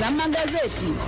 za magazeti.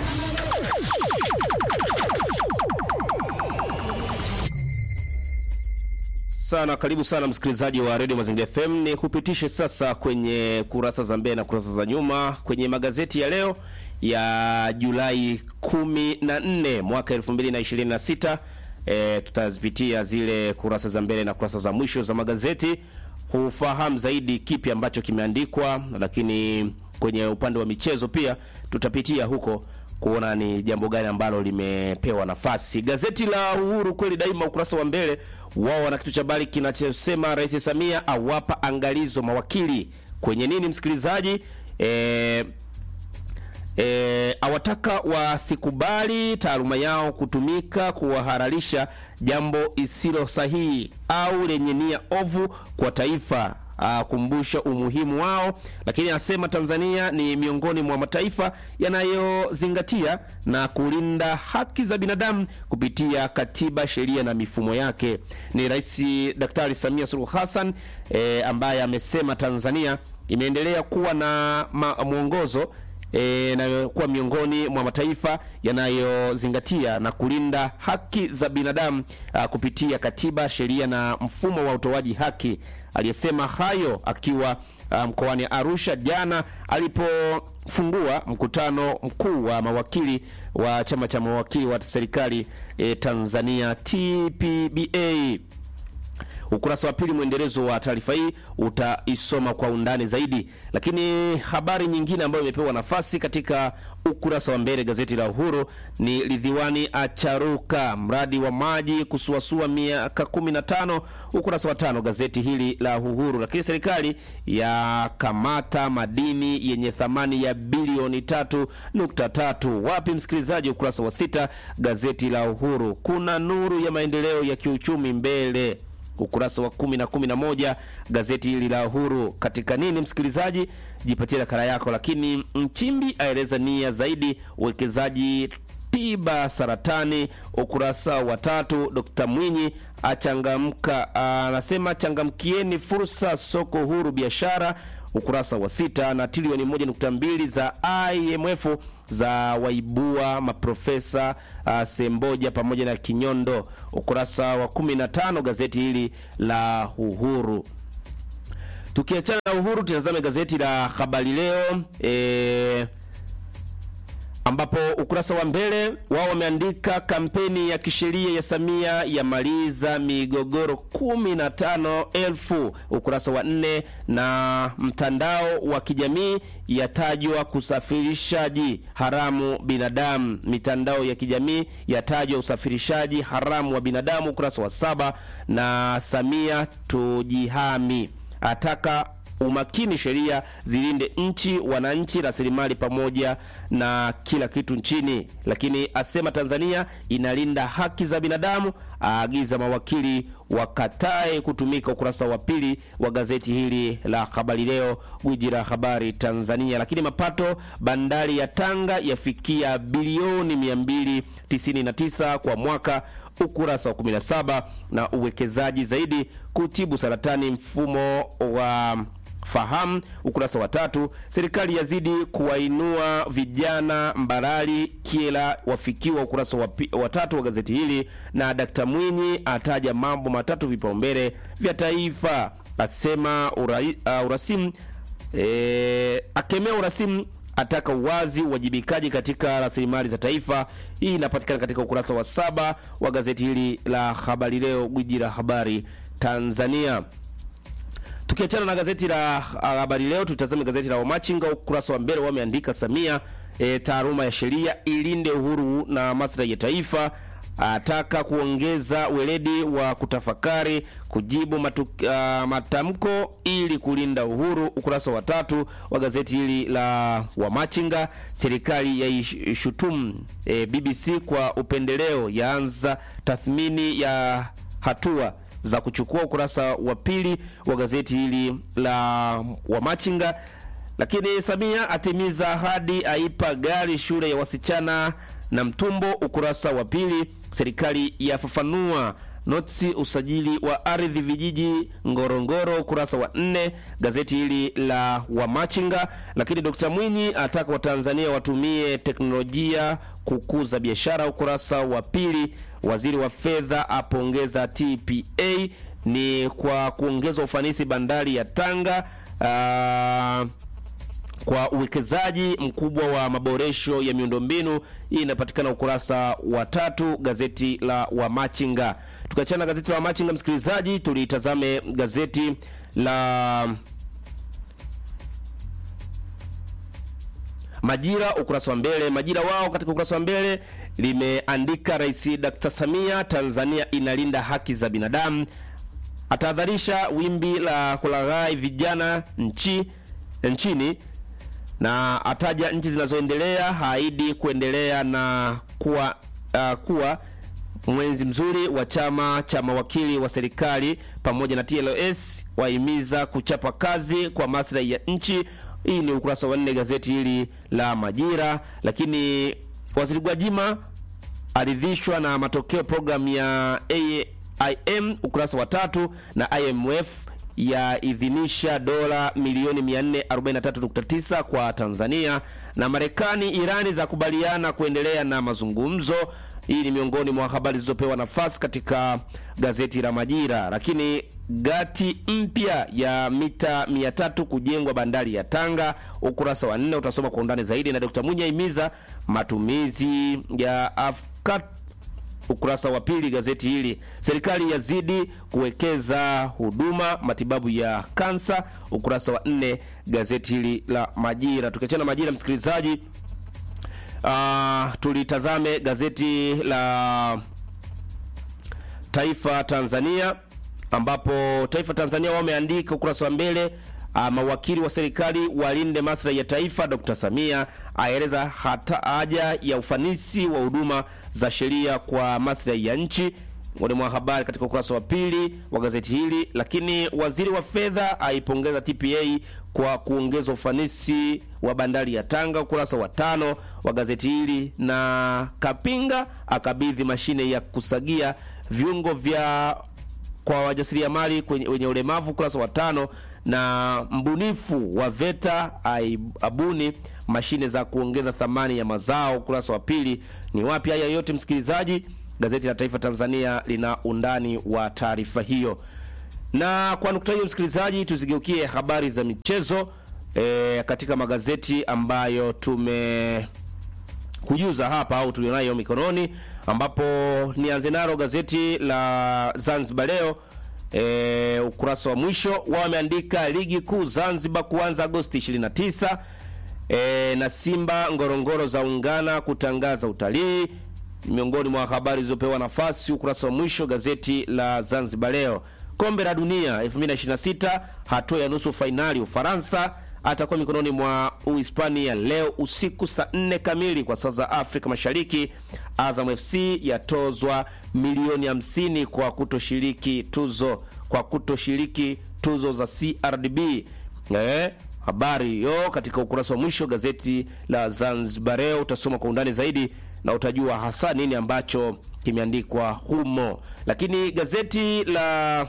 sana karibu sana msikilizaji wa redio mazingira fm ni kupitishe sasa kwenye kurasa za mbele na kurasa za nyuma kwenye magazeti ya leo ya julai 14 mwaka 2026 e, tutazipitia zile kurasa za mbele na kurasa za mwisho za magazeti kufahamu zaidi kipi ambacho kimeandikwa lakini kwenye upande wa michezo pia tutapitia huko kuona ni jambo gani ambalo limepewa nafasi. Gazeti la Uhuru kweli daima, ukurasa wa mbele wao wana kitu cha habari kinachosema Rais Samia awapa angalizo mawakili kwenye nini, msikilizaji e, e, awataka wasikubali taaluma yao kutumika kuwahalalisha jambo isilo sahihi au lenye nia ovu kwa taifa akumbusha umuhimu wao, lakini anasema Tanzania ni miongoni mwa mataifa yanayozingatia na kulinda haki za binadamu kupitia katiba, sheria na mifumo yake. Ni Rais Daktari Samia Suluhu Hassan e, ambaye amesema Tanzania imeendelea kuwa na ma, mwongozo e, na kuwa miongoni mwa mataifa yanayozingatia na kulinda haki za binadamu a, kupitia katiba, sheria na mfumo wa utoaji haki. Aliyesema hayo akiwa mkoani um, Arusha jana alipofungua mkutano mkuu wa mawakili wa chama cha mawakili wa serikali e, Tanzania TPBA. Ukurasa wa pili mwendelezo wa taarifa hii utaisoma kwa undani zaidi, lakini habari nyingine ambayo imepewa nafasi katika ukurasa wa mbele gazeti la Uhuru ni Ridhiwani acharuka mradi wa maji kusuasua miaka 15, ukurasa wa tano gazeti hili la Uhuru. Lakini serikali ya kamata madini yenye thamani ya bilioni 3.3. Wapi msikilizaji? Ukurasa wa sita gazeti la Uhuru. Kuna nuru ya maendeleo ya kiuchumi mbele ukurasa wa kumi na kumi na moja gazeti hili la Uhuru. Katika nini msikilizaji, jipatie nakala yako. Lakini Mchimbi aeleza nia zaidi uwekezaji tiba saratani, ukurasa wa tatu. Dkt Mwinyi achangamka, anasema changamkieni fursa soko huru biashara ukurasa wa sita na trilioni moja nukta mbili za IMF za waibua maprofesa uh, Semboja pamoja na Kinyondo, ukurasa wa 15 gazeti hili la Uhuru. Tukiachana na Uhuru, tunazame gazeti la Habari Leo e, ambapo ukurasa wa mbele wao wameandika kampeni ya kisheria ya Samia yamaliza migogoro kumi na tano elfu. Ukurasa wa nne na mtandao wa kijamii yatajwa kusafirishaji haramu binadamu. Mitandao ya kijamii yatajwa usafirishaji haramu wa binadamu. Ukurasa wa saba na Samia tujihami ataka umakini sheria zilinde nchi, wananchi, rasilimali pamoja na kila kitu nchini, lakini asema Tanzania inalinda haki za binadamu, aagiza mawakili wakatae kutumika. Ukurasa wa pili wa gazeti hili la Habari Leo, gwiji la habari Tanzania. Lakini mapato bandari ya Tanga yafikia bilioni 299 kwa mwaka ukurasa wa 17 na uwekezaji zaidi kutibu saratani mfumo wa fahamu ukurasa wa tatu. Serikali yazidi kuwainua vijana Mbarali Kiela wafikiwa, ukurasa wa, wa tatu wa gazeti hili. Na Dkt Mwinyi ataja mambo matatu vipaumbele vya taifa, asema ura, uh, urasimu e, akemea urasimu ataka uwazi uwajibikaji katika rasilimali za taifa. Hii inapatikana katika ukurasa wa saba wa gazeti hili la Habari Leo, gwiji la habari Tanzania. Tukiachana na gazeti la Habari Leo, tutazame gazeti la Wamachinga. Ukurasa wa mbele wameandika Samia, e, taaluma ya sheria ilinde uhuru na maslahi ya taifa, ataka kuongeza weledi wa kutafakari kujibu matu, uh, matamko ili kulinda uhuru. Ukurasa wa tatu wa gazeti hili la Wamachinga. Serikali yaishutumu e, BBC kwa upendeleo, yaanza tathmini ya hatua za kuchukua. Ukurasa wa pili wa gazeti hili la Wamachinga. Lakini Samia atimiza ahadi, aipa gari shule ya wasichana na Mtumbo. Ukurasa wa pili serikali yafafanua notsi usajili wa ardhi vijiji Ngorongoro, ukurasa wa nne gazeti hili la Wamachinga. Lakini Dr. Mwinyi ataka Watanzania watumie teknolojia kukuza biashara, ukurasa wa pili. Waziri wa fedha apongeza TPA ni kwa kuongeza ufanisi bandari ya Tanga. Aa, kwa uwekezaji mkubwa wa maboresho ya miundombinu. Hii inapatikana ukurasa wa tatu gazeti la Wamachinga. Tukiachana na gazeti la Wamachinga, msikilizaji, tulitazame gazeti la Majira ukurasa wa mbele. Majira wao katika ukurasa wa mbele limeandika Rais Dr. Samia, Tanzania inalinda haki za binadamu, atahadharisha wimbi la kulaghai vijana nchi nchini na ataja nchi zinazoendelea, haahidi kuendelea na kuwa uh, kuwa mwenzi mzuri wa chama cha mawakili wa serikali pamoja na TLS, wahimiza kuchapa kazi kwa maslahi ya nchi. Hii ni ukurasa wa nne gazeti hili la Majira. Lakini waziri Gwajima aridhishwa na matokeo programu ya AIM, ukurasa wa tatu, na IMF yaidhinisha dola milioni 443.9 kwa Tanzania, na Marekani Irani za kubaliana kuendelea na mazungumzo. Hii ni miongoni mwa habari zilizopewa nafasi katika gazeti la Majira. Lakini gati mpya ya mita 300 kujengwa bandari ya Tanga, ukurasa wa nne utasoma kwa undani zaidi, na Dr. Munya himiza matumizi ya afkat ukurasa wa pili gazeti hili. Serikali yazidi kuwekeza huduma matibabu ya kansa, ukurasa wa nne gazeti hili la Majira. Tukiachana Majira, msikilizaji, uh, tulitazame gazeti la Taifa Tanzania, ambapo Taifa Tanzania wameandika ukurasa wa mbele Uh, mawakili wa serikali walinde maslahi ya taifa. Dr. Samia aeleza hata haja ya ufanisi wa huduma za sheria kwa maslahi ya nchi, miongoni mwa habari katika ukurasa wa pili wa gazeti hili. Lakini waziri wa fedha aipongeza TPA kwa kuongeza ufanisi wa bandari ya Tanga, ukurasa wa tano wa gazeti hili. Na Kapinga akabidhi mashine ya kusagia viungo vya kwa wajasiriamali wenye ulemavu, ukurasa wa tano na mbunifu wa VETA abuni mashine za kuongeza thamani ya mazao, ukurasa wa pili. Ni wapi haya yote msikilizaji? Gazeti la Taifa Tanzania lina undani wa taarifa hiyo, na kwa nukta hiyo msikilizaji, tuzigeukie habari za michezo e, katika magazeti ambayo tume kujuza hapa au tulionayo mikononi, ambapo nianze nalo gazeti la Zanzibar Leo. E, ukurasa wa mwisho wao wameandika ligi kuu Zanzibar kuanza Agosti 29. E, na Simba Ngorongoro za ungana kutangaza utalii, miongoni mwa habari zilizopewa nafasi ukurasa wa mwisho gazeti la Zanzibar Leo. Kombe la Dunia 2026 hatua ya nusu fainali, Ufaransa atakuwa mikononi mwa Uhispania leo usiku saa 4 kamili kwa saa za Afrika Mashariki. Azam FC yatozwa milioni 50 kwa kutoshiriki tuzo kwa kutoshiriki tuzo za CRDB. Eh, habari hiyo katika ukurasa wa mwisho gazeti la Zanzibar Leo utasoma kwa undani zaidi na utajua hasa nini ambacho kimeandikwa humo. Lakini gazeti la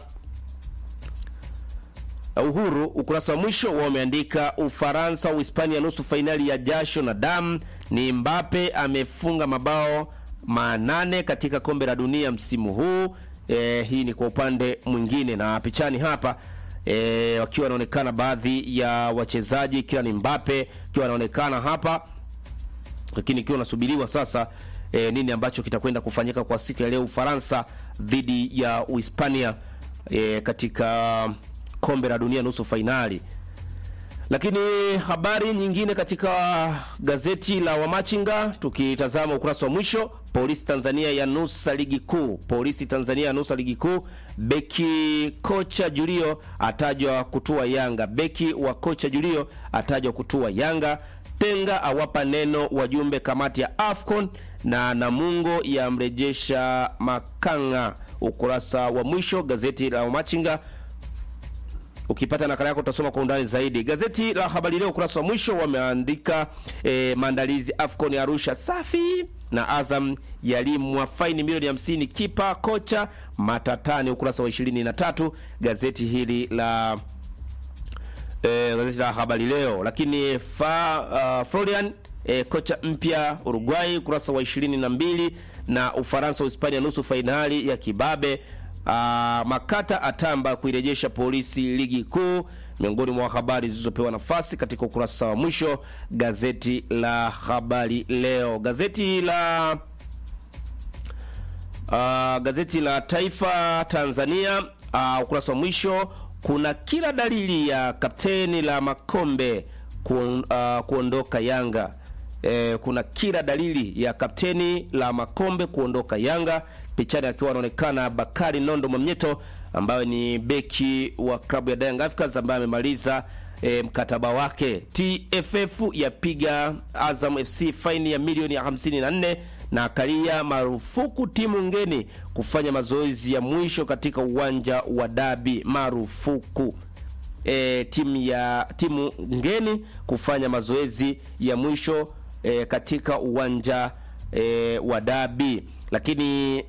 Uhuru ukurasa wa mwisho wao wameandika Ufaransa Uhispania nusu fainali ya jasho na damu. Ni Mbappe amefunga mabao manane katika kombe la dunia msimu huu. E, hii ni kwa upande mwingine, na pichani hapa e, wakiwa wanaonekana baadhi ya wachezaji, kila ni Mbappe akiwa anaonekana hapa, lakini ikiwa unasubiriwa sasa e, nini ambacho kitakwenda kufanyika kwa siku ya leo Ufaransa dhidi ya Uhispania e, katika kombe la dunia nusu fainali. Lakini habari nyingine katika gazeti la Wamachinga, tukitazama ukurasa wa mwisho, polisi Tanzania ya nusa ligi kuu. Polisi Tanzania ya nusa ligi kuu. Beki kocha Julio atajwa kutua Yanga. Beki wa kocha Julio atajwa kutua Yanga. Tenga awapa neno wajumbe kamati ya AFCON na Namungo yamrejesha Makanga. Ukurasa wa mwisho gazeti la Wamachinga Ukipata nakala yako utasoma kwa undani zaidi. Gazeti la Habari Leo ukurasa wa mwisho wameandika e, maandalizi AFCON ya Arusha safi na Azam yalimwa faini milioni hamsini kipa kocha matatani, ukurasa wa ishirini na tatu gazeti hili la e, gazeti la Habari Leo. Lakini fa, uh, Florian e, kocha mpya Uruguay, ukurasa wa ishirini na mbili na Ufaransa Uhispania nusu fainali ya kibabe. Uh, Makata atamba kuirejesha polisi ligi kuu, miongoni mwa habari zilizopewa nafasi katika ukurasa wa mwisho gazeti la Habari Leo. Gazeti la uh, gazeti la Taifa Tanzania uh, ukurasa wa mwisho kuna kila dalili ya kapteni la Makombe kuon, uh, kuondoka Yanga. E, kuna kila dalili ya kapteni la Makombe kuondoka Yanga, pichani akiwa anaonekana Bakari Nondo Mwamnyeto ambaye ni beki wa klabu ya Young Africans ambaye amemaliza e, mkataba wake. TFF yapiga Azam FC faini ya milioni ya 54 na akalia marufuku timu ngeni kufanya mazoezi ya mwisho katika uwanja wa dabi. Marufuku e, timu ya timu ngeni kufanya mazoezi ya mwisho e, katika uwanja e, wa dabi. Lakini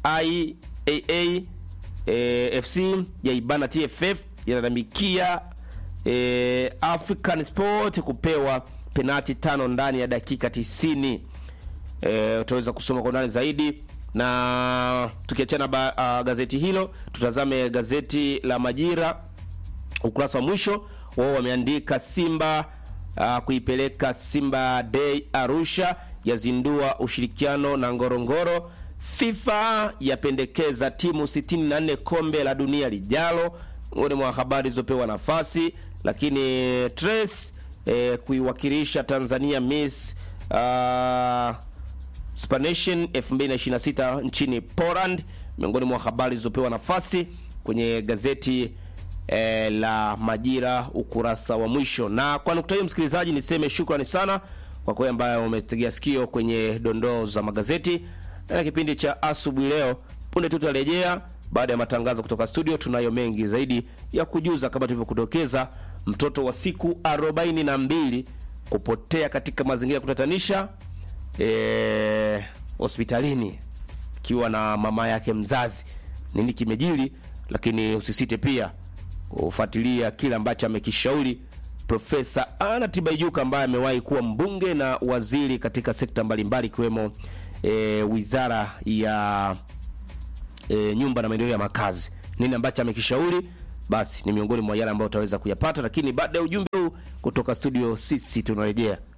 IAA e, FC yaibana TFF yanadamikia e, African Sport kupewa penati tano ndani ya dakika tisini. E, utaweza kusoma kwa undani zaidi na tukiachana uh, gazeti hilo tutazame gazeti la Majira ukurasa wa mwisho wao wameandika Simba uh, kuipeleka Simba Day Arusha, yazindua ushirikiano na Ngorongoro. FIFA yapendekeza timu 64 kombe la dunia lijalo, miongoni mwa habari zilizopewa nafasi. Lakini Trace eh, kuiwakilisha Tanzania Miss uh, Spanation 2026 nchini Poland, miongoni mwa habari zilizopewa nafasi kwenye gazeti E, la Majira ukurasa wa mwisho. Na kwa nukta hiyo, msikilizaji, niseme shukrani sana kwa kweli ambayo umetegea sikio kwenye dondoo za magazeti na kipindi cha asubuhi leo. Punde tu tutarejea baada ya matangazo kutoka studio. Tunayo mengi zaidi ya kujuza, kama tulivyokudokeza, mtoto wa siku arobaini na mbili kupotea katika mazingira ya kutatanisha e, hospitalini akiwa na mama yake mzazi. Nini kimejiri? Lakini usisite pia kufuatilia kile ambacho amekishauri Profesa Anna Tibaijuka ambaye amewahi kuwa mbunge na waziri katika sekta mbalimbali ikiwemo e, wizara ya e, nyumba na maendeleo ya makazi. Nini ambacho amekishauri, basi ni miongoni mwa yale ambayo utaweza kuyapata, lakini baada ya ujumbe huu kutoka studio, sisi tunarejea.